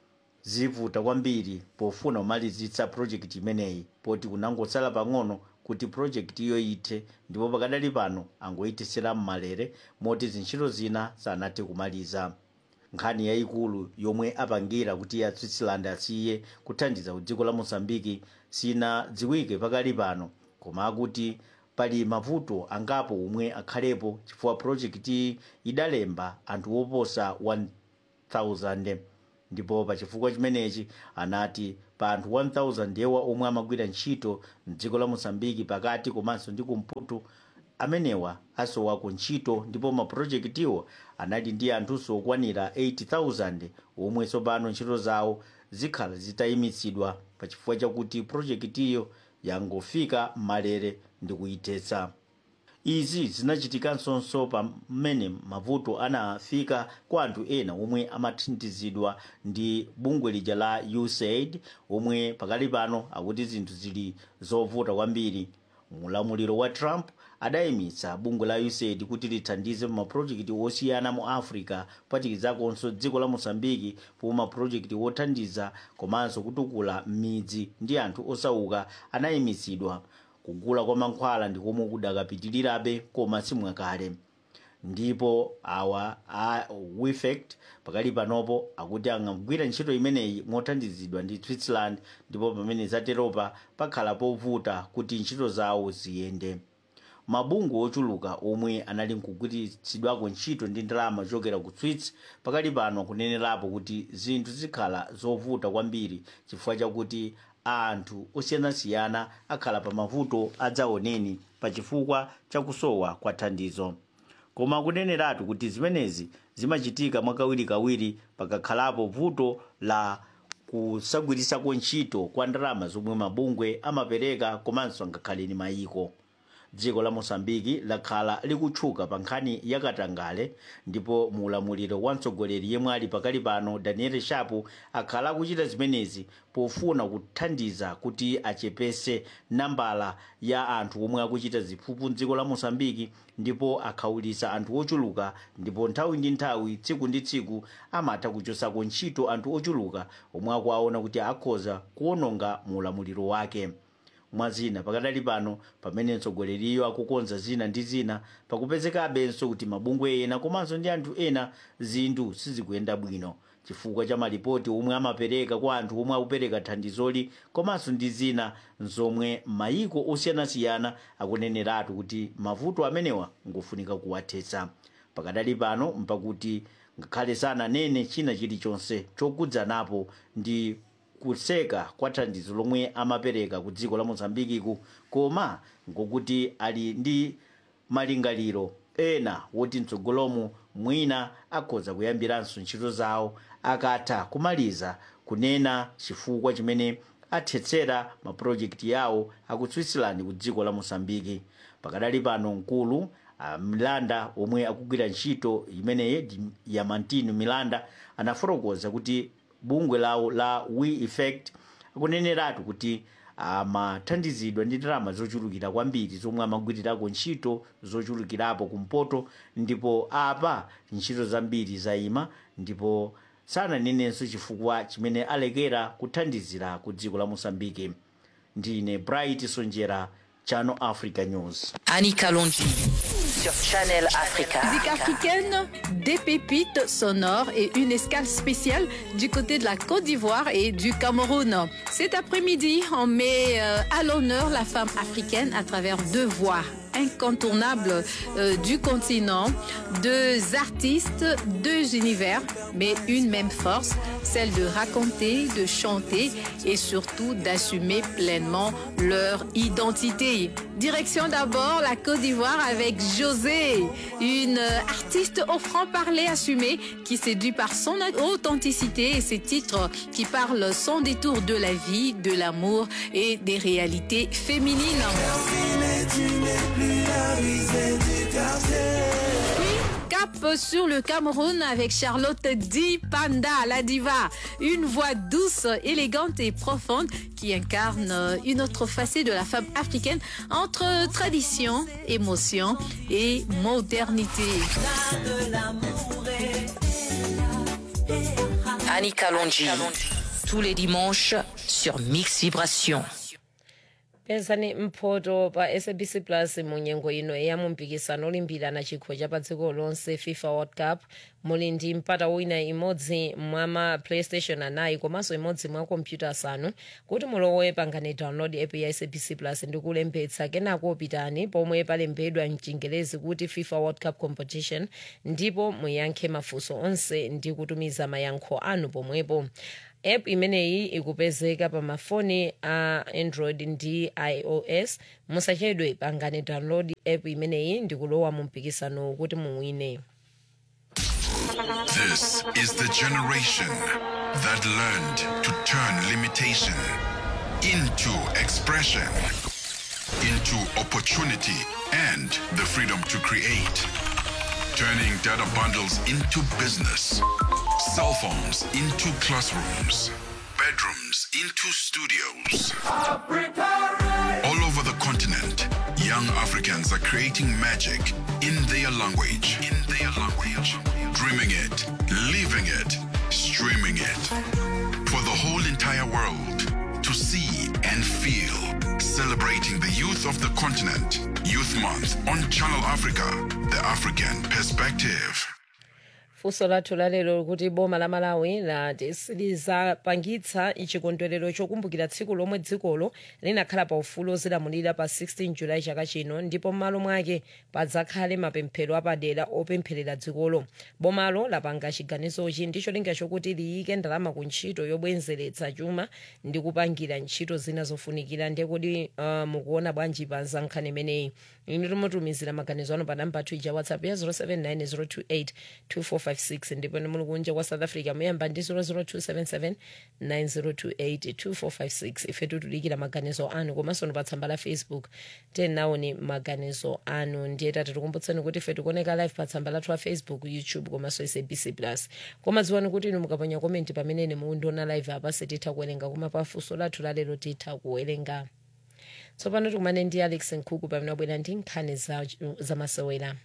zivuta kwambiri pofuna kumalizitsa project imeneyi poti kunangotsala pang'ono kuti project iyo ithe ndipo pakadali pano angoyithisira mmalere moti zintchito zina sanathe kumaliza nkhani yayikulu yomwe apangira kuti ya switzerland asiye kuthandiza ku dziko la mozambiki sinadziwike pakali pano koma akuti pali mavuto angapo omwe akhalepo chifukwa project idalemba anthu oposa 1000 ndipo pa chifukwa chimenechi anati pa anthu 1000 yewa omwe amagwira ntchito mdziko la mozambiki pakati komanso ndi kumpoto amenewa asowako ntchito ndipo mapulojekitiwo anali ndi anthunso okwanira 80,000 omwe tsopano ntchito zawo zikhala zitayimitsidwa pa chifukwa chakuti pulojekitiyo yangofika malere ndi kuyithetsa izi zinachitikanso pamene mavuto anafika kwa anthu ena omwe amathandizidwa ndi bungwe lija la usaid omwe pakali pano akuti zinthu zili zovuta kwambiri mulamuliro wa trump adayimitsa bungwe la usaid kuti lithandize mapulojekiti osiyana mu africa kupatikizakonso dziko la mosambiki pomwe mapulojekiti othandiza komanso kutukula midzi ndi anthu osauka anayimitsidwa kugula kwa mankhwala ndi komwe kudakapitirirabe koma simwakale ndipo awa a wefect pakali panopo akuti angagwira ntchito imeneyi mothandizidwa ndi switzerland ndipo pamene zateropa pakhala povuta kuti ntchito zawo ziyende mabungwe ochuluka omwe anali nkugwiritsidwako ntchito ndi ndalama zochokera ku swiss pakali pano akunenerapo kuti zinthu zikhala zovuta kwambiri chifukwa chakuti anthu osiyanasiyana akhala pa mavuto adzaoneni pa chifukwa chakusowa kwa thandizo koma akuneneratu kuti zimenezi zimachitika mwakawirikawiri pakakhalapo vuto la kusagwirisako ntchito kwa ndalama zomwe mabungwe amapereka komanso ngakhale ni mayiko dziko la mosambiki lakhala likutchuka pa nkhani yakatangale ndipo muulamuliro wa mtsogoleri yemwe ali pakali pano daniel shapu akhala akuchita zimenezi pofuna kuthandiza kuti achepese nambala ya anthu omwe akuchita ziphuphu mdziko la mosambiki ndipo akhawulitsa anthu ochuluka ndipo nthawi ndi nthawi tsiku ndi tsiku amatha kuchosako ntchito anthu ochuluka omwe akuwaona kuti akhoza kuwononga muulamuliro wake mwazina pakadali pano pamene mtsogoleriyo akukonza zina ndi zina pakupezekabenso kuti mabungwe ena komanso ndi anthu ena zinthu sizikuyenda bwino chifukwa cha malipoti omwe amapereka kwa anthu omwe akupereka thandizoli komanso ndi zina zomwe mayiko osiyanasiyana akuneneratu kuti mavuto amenewa ngofunika kuwathetsa pakadali pano mpakuti ngakhale sananene china chilichonse chokudzanapo ndi kuseka kwa thandizo lomwe amapereka ku dziko la mozambikiku koma ngokuti ali ndi malingaliro ena woti mtsogolomo mwina akhoza kuyambiranso ntchito zawo akatha kumaliza kunena chifukwa chimene athetsera mapulojekiti yawo aku switzerland ku dziko la mosambiki pakadali pano mkulu milanda omwe akugwira ntchito imeneyi yamantino milanda anafotokoza kuti bungwe lawo la we effect akuneneratu kuti amathandizidwa ndi ndalama zochulukira kwambiri zomwe amagwirirako ntchito zochulukirapo kumpoto ndipo apa ntchito zambiri zayima ndipo sananenenso chifukwa chimene alekera kuthandizira ku dziko la mosambike ndine bright sonjera channel africa news Annika Londi sur Channel Africa. Musique africaine, des pépites sonores et une escale spéciale du côté de la Côte d'Ivoire et du Cameroun. Cet après-midi, on met euh, à l'honneur la femme africaine à travers deux voix incontournables euh, du continent, deux artistes, deux univers, mais une même force, celle de raconter, de chanter et surtout d'assumer pleinement leur identité. Direction d'abord la Côte d'Ivoire avec José, une artiste au franc-parler assumé qui séduit par son authenticité et ses titres qui parlent sans détour de la vie, de l'amour et des réalités féminines. Cap sur le Cameroun avec Charlotte Di Panda, la diva. Une voix douce, élégante et profonde qui incarne une autre facette de la femme africaine entre tradition, émotion et modernité. Annika Londi tous les dimanches sur Mix Vibration. pezani mphoto pa sabc plus mu nyengo ino ya mumpikisano olimbirana chikho cha pa dziko lonse fifa world cup muli ndi mpata wina imodzi mwa ma playstation anayi komanso imodzi mwa kompyuta asanu kuti mulowe pangani download app ya sabc plus ndi kulembetsa kenako pitani pomwe palembedwa mchingelezi kuti fifa world cup competition ndipo muyankhe mafunso onse ndi kutumiza mayankho anu pomwepo app imeneyi ikupezeka pa mafoni a android ndi ios musachedwe pangani download app imeneyi ndi kulowa mu mpikisano kuti muwine This is the generation that learned to turn limitation into expression, into opportunity, and the freedom to create. Turning data bundles into business, cell phones into classrooms, bedrooms into studios. All over the continent, young Africans are creating magic in their language. In their language. Dreaming it, living it, streaming it. For the whole entire world to see and feel. Celebrating the youth of the continent. Youth Month on Channel Africa, the African perspective. funso lathu lalero kuti boma la malawi lati silizapangitsa chikondwerero chokumbukira tsiku lomwe dzikolo linakhala pa ufulu ozilamulira pa 16 julayi chaka chino ndipo m'malo mwake padzakhale mapemphero apadera opempherera dzikolo bomalo lapanga chiganizochi ndicho linga chokuti liyike ndalama ku ntchito yobwezeretsa chuma ndi kupangira ntchito zina zofunikira ndiye kuti uh, mukuona bwanji pa nkhani imeneyi inu timutumizira maganizo anu pa namba ija whatsapp ya 079 028 ndipo ni muli kunja kwa south africa muyamba ndi 00277 9028 2456 ife titulikira maganizo anu komanso ni pa tsamba la facebook tenaoni maganizo anu ndiye tati tikumbutseni kuti ife tikuoneka live pa tsamba lathu la facebook youtube komanso sabc plus koma dziwani kuti inu mukaponya komenti pamene mukundiona live apa sititha kuwerenga koma pa funso lathu lalero titha kuwerenga tsopano tikumane ndi alex nkhuku pamene wabwera ndi nkhani za, za masewera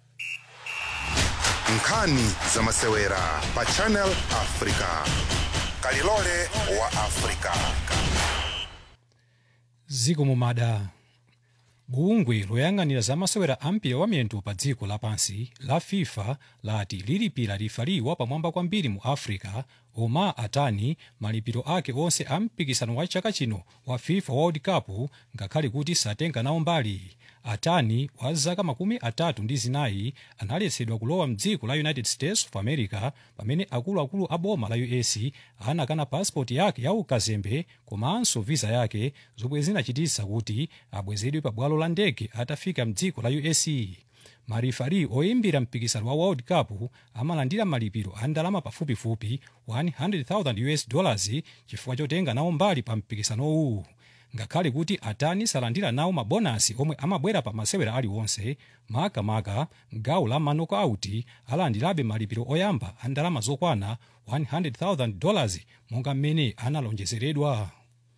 nkhani za masewera pa channel africa kalilole wa africa ziko mumada bungwe loyang'anira za masewera ampira wa miyendo pa dziko lapansi la fifa lati lilipira lifaliwa pamwamba kwambiri mu africa oma atani malipiro ake onse a mpikisano wa chaka chino wa fifa world cup ngakhale kuti satenga nawo mbali atani wa zaka makumi atatu ndi zinayi analetsedwa kulowa mdziko la united states of america pamene akuluakulu a boma la us anakana pasipoti yake ya ukazembe komanso visa yake zomwe zinachititsa kuti abwezedwe pa bwalo la ndege atafika mdziko la us marifari oyimbira mpikisano wa world cup amalandira malipiro a ndalama pafupifupi 100,000 us dollars chifukwa chotenga nawo mbali pa mpikisanowu ngakhale kuti atani salandira nawo mabonasi omwe amabwera pa masewera aliwonse makamaka gawo la manokauti alandirabe malipiro oyamba a ndalama zokwana 100,000 dollars monga mmene analonjezeredwa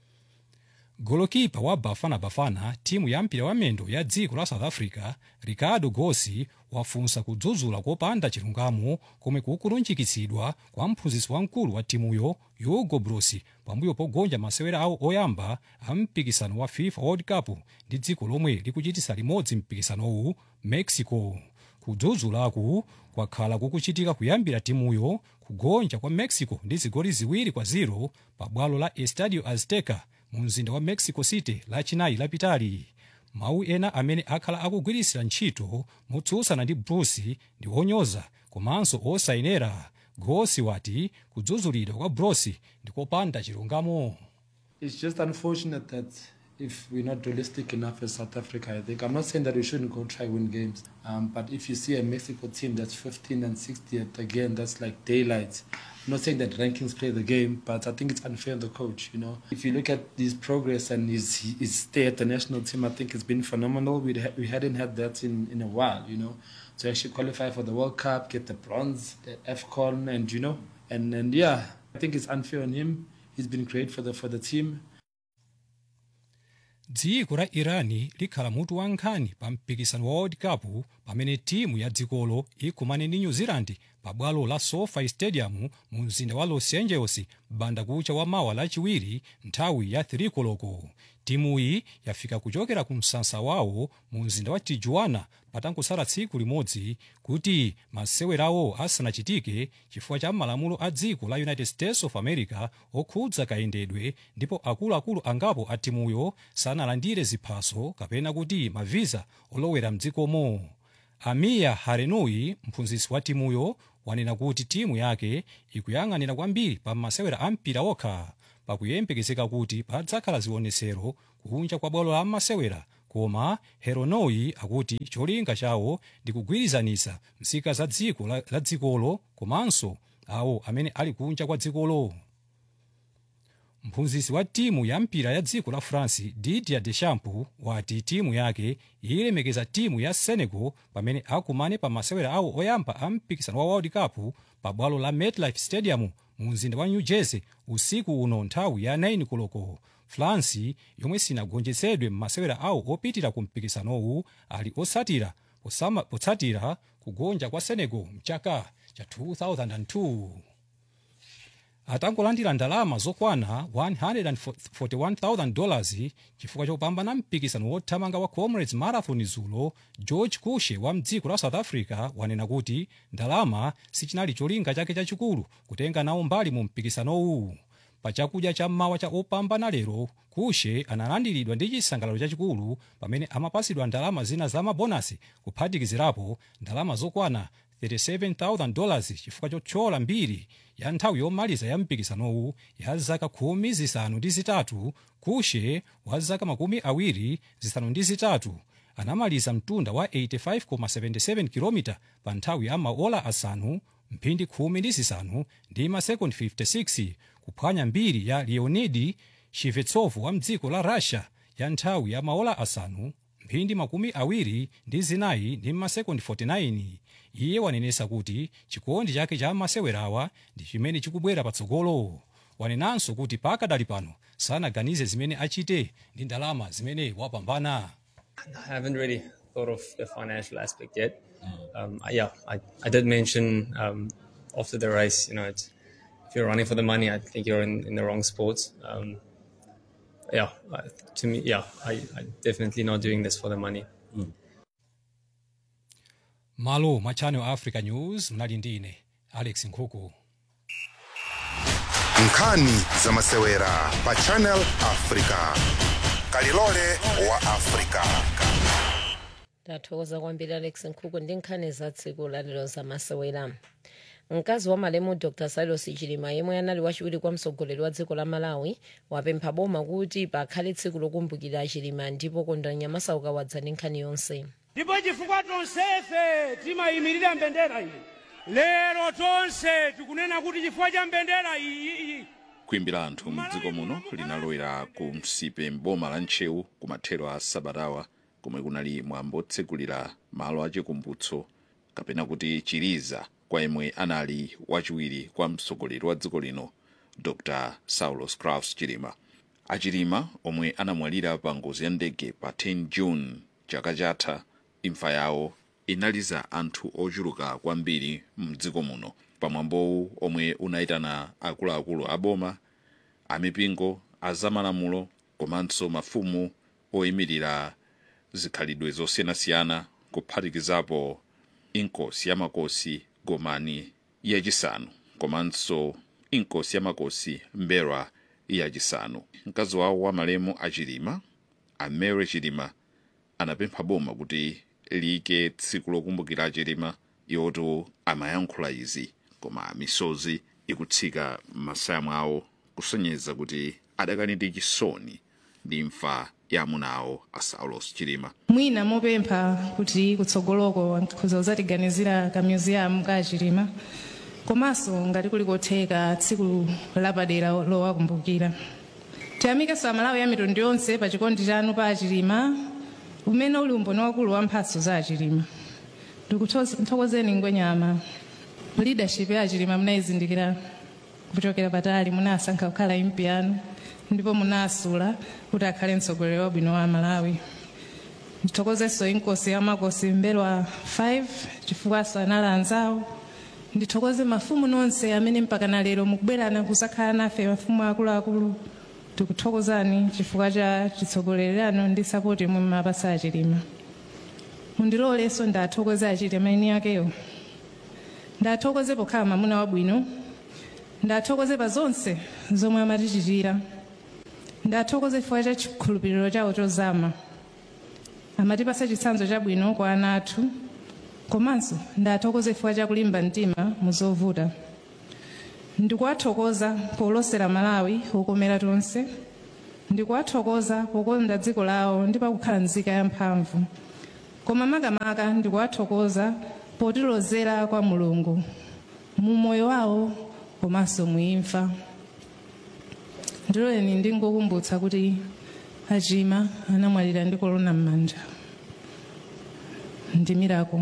golokipa wa bafana bafana timu ya mpira wa mendo ya dziko la south africa ricardo gosi wafunsa kudzudzula kopanda chilungamo komwe kukulunjikitsidwa kwa mphunzitsi wamkulu wa timuyo hugo broos pambuyo pogonja masewera awo oyamba a mpikisano wa fifa world cup ndi dziko lomwe likuchitisa limodzi mpikisanowu mexico kudzudzulaku kwakhala kukuchitika kuyambira timuyo kugonja kwa mexico ndi zigoli ziwiri kwa 0 pa bwalo la estadio azteca mu mzinda wa mexico city lachinayi lapitali mawu ena amene akhala akugwirisira ntchito motsutsana ndi broos ndi onyoza komanso osayenera gosi wati kudzudzulidwa kwa broos ndi kopanda chilungamo It's just unfortunate that if we're not realistic enough as South Africa, I think. I'm not saying that we shouldn't go try win games, um, but if you see a Mexico team that's 15 and 60th, again, that's like daylight. I'm not saying that rankings play the game, but I think it's unfair on the coach, you know. If you look at his progress and his, his stay at the national team, I think it's been phenomenal. We'd ha- we hadn't had that in, in a while, you know. To actually qualify for the World Cup, get the bronze, the AFCON, and, you know, and, and yeah, I think it's unfair on him. He's been great for the, for the team. dziko la irani likhala mutu wa nkhani pa mpikisano wa world cup pamene timu ya dzikolo ikumane ndi new zealand pa bwalo la sofi stadium mu mzinda wa los angeles banda kucha wa mawa lachiwiri nthawi ya 3 koloko timuyi yafika kuchokera ku msasa wawo mu mzinda wa tijuana patangosala tsiku limodzi kuti masewerawo asanachitike chifukwa cha malamulo a dziko la united states of america okhudza kayendedwe ndipo akuluakulu angapo a timuyo sanalandire ziphaso kapena kuti maviza olowera mdzikomo amiya harenui mphunzitsi wa timuyo wanena kuti timu yake ikuyang'anira kwambiri pa masewera a mpira okha pakuyembekezeka kuti padzakhala zionesero kunja kwa bwalo la masewera koma heronoi akuti cholinga chawo ndi kugwirizanitsa nzika za dziko la, la dzikolo komanso awo amene ali kunja kwa dzikolo mphunzitsi wa timu ya mpira ya dziko la france didier deschamps wati timu yake ilemekeza timu ya senegal pamene akumane pa masewera awo oyamba a mpikisano wa world cup pa bwalo la metlife stadium mu mzinda wa new jersey usiku uno nthawi ya 9 koloko france yomwe sinagonjetsedwe m'masewera awo opitira ku mpikisanowu ali osatira posama- potsatira kugonja kwa senegal mchaka cha 2002 atangolandira ndalama zokwana 141,000 dollars chifukwa chopambana mpikisano wothamanga wa comrades marathon zulo george kushe wa mdziko la south africa wanena kuti ndalama sichinali cholinga chake chachikulu kutenga nawo mbali mu mpikisanowu pa chakudya cha mmawa cha opambana lero kushe analandiridwa ndi chisangalalo chachikulu pamene amapasidwa ndalama zina za mabonasi kuphatikizirapo ndalama zokwana 37,000 dollars chifukwa chothyola mbiri ya nthawi yomaliza ya mpikisanowu ya zaka khumi zisanu ndi zitatu kushe wa zaka makumi awiri zisanu ndi zitatu anamaliza mtunda wa 85,77 km pa nthawi ya maola asanu mphindi khumi ndi zisanu ndi masekondi 56 kuphwanya mbiri ya leonidi shivetsov wa mdziko la russia ya nthawi ya maola asanu mphindi makumi awiri ndi zinayi ndi masekondi 49 iye wanenesa kuti chikondi chake cha masewerawa ndi chimene chikubwera patsogolo wanenanso kuti pakadali pano sanaganize zimene achite ndi ndalama zimene wapambana I haven't really thought of the financial aspect yet. Um, I- yeah, I, I did mention um, after the race, you know, it's, if you're running for the money, I think you're in, in the wrong sports. Um, yeah, I- to me, yeah, I, I definitely not doing this for the money. malo mwa channel africa news mnali ndi ine alex nkhuku nkhani za masewera pa channel africa kalilole wa africa tathokoza kwambiri alex nkhuku ndi nkhani za tsiku lalero za masewera mkazi wa malemu dr silos chilima yemwe anali wachiwiri kwa mtsogoleri wa dziko la malawi wapempha boma kuti pakhale tsiku lokumbukira chilima ndipo kondwani nyamasauka wadza ndi nkhani yonse ndipo chifukwa tonsefe timayimirira mbendera iyi lero tonse tikunena kuti chifukwa cha mbendera iyi kuimbira anthu mdziko muno linalowera ku msipe mboma la ntcheu ku mathero a sabatawa komwe kunali mwambo otsegulira malo achikumbutso kapena kuti chiliza kwa yemwe anali wachiwiri kwa mtsogoleri wa dziko lino dr saulos crafts chilima achilima omwe anamwalira pa ngozi ya ndege pa 10 june chaka chatha imfa yawo inaliza anthu ochuluka kwambiri mdziko muno pamwambowu omwe unayitana akuluakulu aboma amipingo azamalamulo komanso mafumu oyimirira zikhalidwe zosiyanasiyana kuphatikizapo inkosi yamakosi gomani yachisanu komanso inkosi yamakosi mberwa yachisanu mkazi wawo wa malemu achilima amere chilima anapempha boma kuti liyike tsiku lokumbukira achilima yoto amayankhula izi koma misozi ikutsika m'masaya mwawo kusonyeza kuti adakali ndi chisoni ndi imfa ya amuna awo a saulos chilima mwina mopempha kuti kutsogoloko nkhuza kuzatiganizira ka museum ka chilima komanso ngati kuli kotheka tsiku lapadera lowakumbukira tiyamikeso amalawi a mitundu yonse pa chikondi chanu pa achilima umene uli umboni wakulu wa mphatso za achilima ndikuthokozeni ngwenyama leadership ya achilima munayizindikira kuchokera patali munasankha kukhala impi yanu ndipo munasula kuti akhale mtsogoleri wabwino wa malawi ndithokozenso inkosi yamakosi mbelwa 5 chifukwanso anali anzawo ndithokoze mafumu nonse amene mpaka na lero mukubwerana kuzakhala nafe mafumu akuluakulu tikuthokozani chifukwa cha chitsogolererano ndi sapoti mu mapasa achilima mundilolenso ndathokoze achilima eni akeyo ndathokoze pokhala mwamuna wabwino ndathokoze pa zonse zomwe amatichitira ndathokoze chifukwa cha chikhulupiriro chawo chozama amatipasa chitsanzo chabwino kwa ana athu komanso ndathokoze chifukwa cha kulimba mtima muzovuta ndikuwathokoza polosera malawi okomera tonse ndikuwathokoza pokonda dziko lawo ndi pakukhala nzika yamphamvu koma makamaka ndikuwathokoza potilozera kwa mulungu mu moyo wawo komanso muimfa ndiloleni ndingokumbutsa kuti achima anamwalira ndi kolona m'manja ndi mirako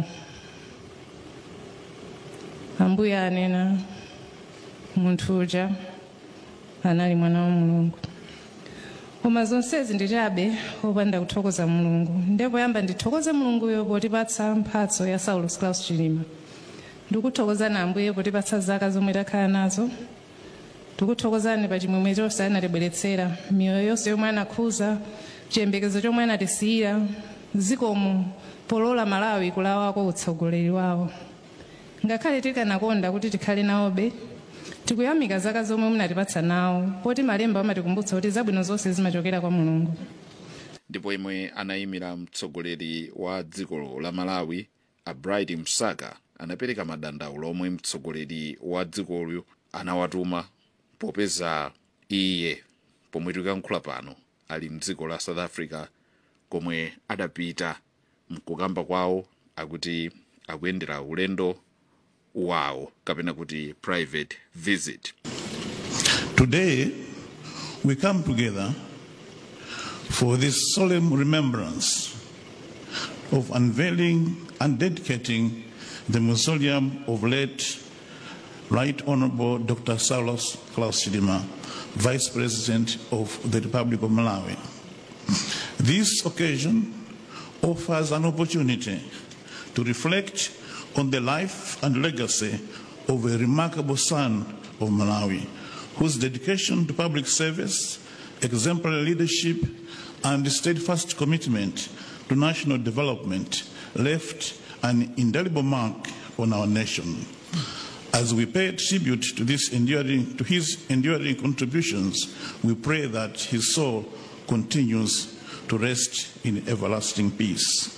ambuye anena munthu uja anali mwana wa mulungu koma zonsezi ndi chabe opanda kuthokoza mulungu ndipo yamba ndithokoze mulunguyo potipatsa mphatso ya saulus claus chilima ndikuthokozani ambuye potipatsa zaka zomwe takhala nazo tikuthokozani pa chimwemwe chonse anatibweretsera miyoyo yonse yomwe anakhuza chiyembekezo chomwe anatisiyira zikomo polola malawi kulawako utsogoleri wawo ngakhale tikanakonda kuti tikhale nawobe tikuyamika zaka zomwe munatipatsa nawo poti malemba amatikumbutsa kuti zabwino zonse zimachokera kwa mulungu ndipo imwe anayimira mtsogoleri wa dziko la malawi a bright msaka anapereka madandaulo omwe mtsogoleri wa dzikolo anawatuma popeza iye pomwe tikuyankhula pano ali mdziko la south africa komwe adapita mkukamba kwawo akuti akuyendera ulendo wawo kapena kuti private visit Today, we come together for this solemn remembrance of unveiling and dedicating the mausoleum of late Right Honorable Dr. Saulos Klaus Chilima, Vice President of the Republic of Malawi. This occasion offers an opportunity to reflect on the life and legacy of a remarkable son of Malawi, whose dedication to public service, exemplary leadership, and steadfast commitment to national development left an indelible mark on our nation. As we pay tribute to, this enduring, to his enduring contributions, we pray that his soul continues to rest in everlasting peace.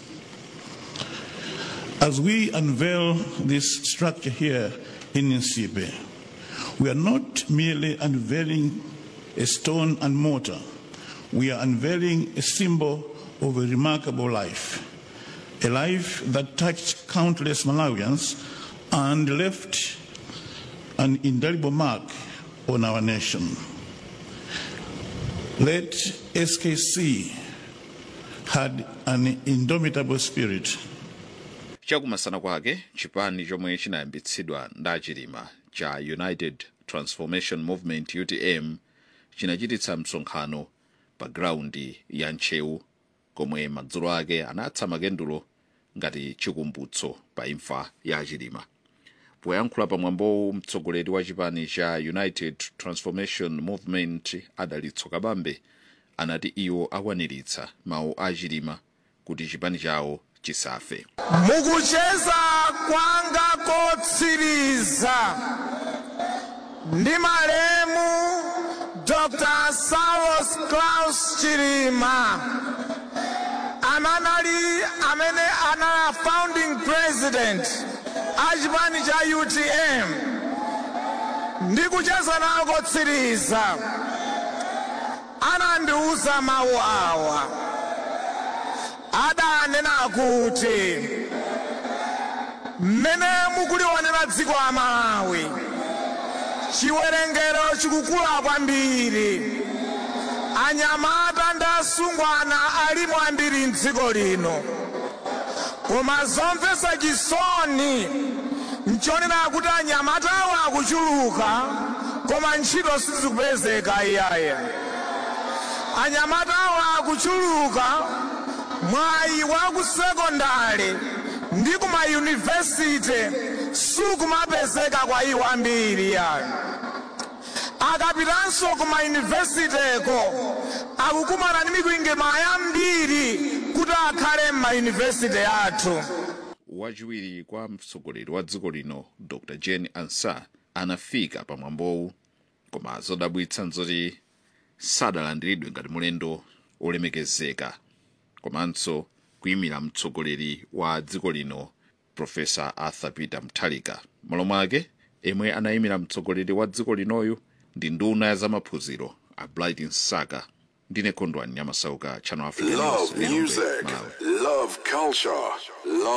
As we unveil this structure here in Nsipe, we are not merely unveiling a stone and mortar, we are unveiling a symbol of a remarkable life, a life that touched countless Malawians and left an indelible mark on our nation. Let SKC had an indomitable spirit. chakumasana kwake chipani chomwe chinayambitsidwa ndi achilima cha united transformation movement utm chinachititsa msonkhano pa graundi ya ntcheu komwe madzulo ake anatsa makendulo ngati chikumbutso pa imfa ya achilima poyankhula pamwambowu mtsogoleri wa chipani cha united transformation movement adalitso kabambe anati iwo akwaniritsa mawu a achilima kuti chipani chawo chisafe mukucheza kwanga kotsiriza ndi malemu dr saulos claus chilima amanali amene anali founding president a chipani cha utm ndi kucheza nawo kotsiriza anandiuza mawu awa adanena kuti mmene mukulionera dziko la malawi chiwerengero chikukula kwambiri anyamata ndi asungwana alimo ambiri mdziko lino koma zomvetsa chisoni nchonena kuti anyamatawo akuchuluka koma ntchito sizikupezeka iyaye anyamatawo akuchuluka mwayi wa ku sekondari ndi ku mayunivesite sukumapezeka kwa iwo ambiri yayo akapitanso ku mayunivesiteko akukumana ndi mikwingwirima yambiri kuti akhale m'mayunivesite athu wachiwiri kwa mtsogoleri wa dziko lino dr jane ansah anafika pamwambowu koma zodabwitsa nzoti sadalandiridwe ngati mulendo olemekezeka komanso kuyimira mtsogoleri wa dziko lino profesa arthur peter mutharika malo mwake emwe anayimira mtsogoleri wa dziko linoyu ndi nduna ya zamaphunziro a blight nsaka ndine khondwani nyamasauka channel africa News, Love Lilongwe, music, Malawi. love culture, love